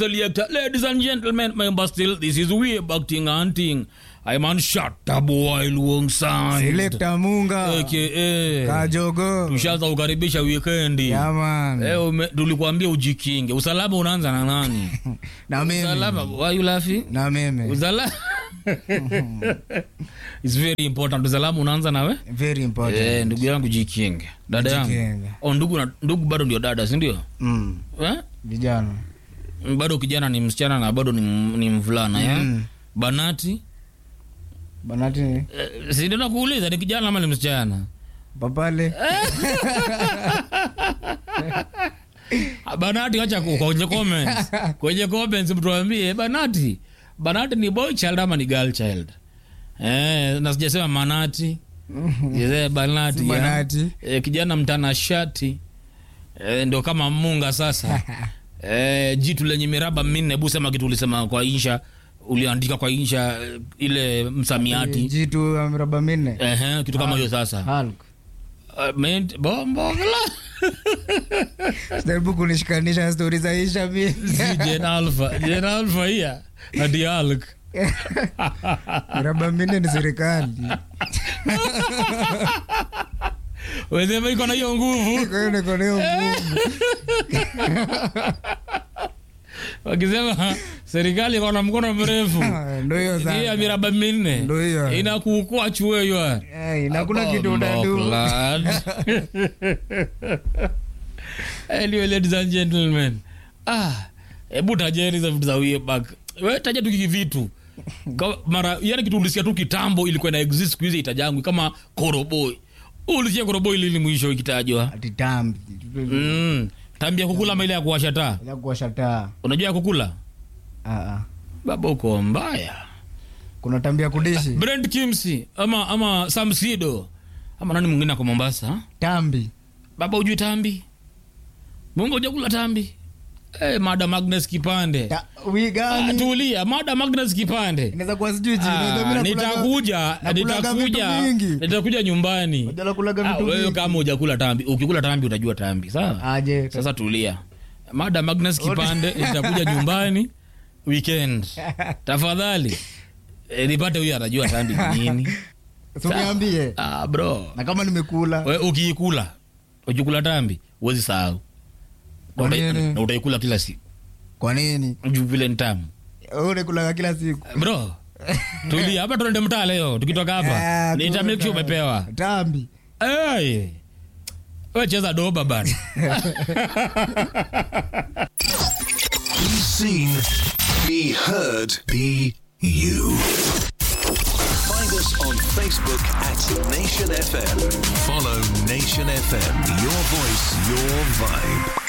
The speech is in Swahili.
selector. Ladies and gentlemen, member still, this is way back thing and thing. I'm on shut boy alongside. Selector Munga AKA. Kajogo Tushaanza kukaribisha weekendi. Yaman Eh, ume- tulikuambia ujikinge. Usalama unaanza na nani? na Usalama, mimi why you laughing? na mimi Usalama. It's very important. Usalama unaanza nawe? very important Eh, ndugu yangu jikinge. Dada yangu. Jikinge. Oh, ndugu na ndugu bado ndio dada, si ndio? mm. Eh? vijana bado kijana ni msichana na bado ni, m- ni mvulana ya Mm. banati banati eh, si ndio nakuuliza ni kijana ama ni msichana papale Ah, banati acha ku- kwenye comments kwenye comments mtuambie banati banati ni boy child ama ni girl child eh, na sijasema manati Sijasema banati Si ya. banati. eh, kijana mtanashati eh, ndio kama munga sasa eh, jitu lenye miraba minne bu sema kitu ulisema kwa insha uliandika kwa insha eh, ile msamiati jitu ya miraba minne Ehe, kitu kama hiyo sasa Hulk. Uh, ment- bombogla Sijaribu kunishikanisha na stori za isha mi si jen alpha jen alpha hiya hadi alk miraba minne ni serikali wesema iko na hiyo nguvu kwa hiyo niko na hiyo nguvu wakisema serikali iko na mkono mrefu ndo hiyo hii ya sasa miraba minne Ndo hiyo. inakuukua chueyo Eh, na kuna kitu unadu anyway ladies and gentlemen ah hebu tajeni za vitu za way back we taja tu kiki vitu Ka- mara yani kitu ulisikia tu kitambo ilikuwa ina exist siku hizi itajangu kama koroboi ulisikia koroboi lili mwisho ikitajwa ati tambi mm. tambia kukula ama ile ya kuwasha taa ya kuwasha taa unajua ya kukula Ah, ah. baba uko mbaya kuna tambia kudishi brent kimsi ama ama samsido ama nani mwingine ako mombasa tambi baba ujui tambi mungu ujakula tambi hey, mada magnes kipande Ta- wi Ah, gani tulia mada magnes kipande inaweza kuwa sijui jina. Ah, Inaweza mimi nakulaga- nitakuja nakulaga vitu nitakuja vingi. nitakuja nyumbani Unajua nakulaga Ah, vitu wewe vingi. kama ujakula tambi ukikula tambi utajua tambi sawa aje sasa tulia mada magnes kipande nitakuja nyumbani weekend tafadhali e, nipate huyu atajua tambi ni nini suniambie ah, bro na kama nimekula we ukiikula ukikula tambi huwezi sahau Na Kwa utai- nini? na utaikula kila siku kwa nini juu vile ni tamu Wewe unakulaga kila siku bro tulia hapa tuende mtaa leo tukitoka hapa Ah, nita make sure kuna- umepewa tambi hey. we cheza doba bana Be seen, be heard, be you. Find us on Facebook at Nation FM. Follow Nation FM. Your voice, your vibe.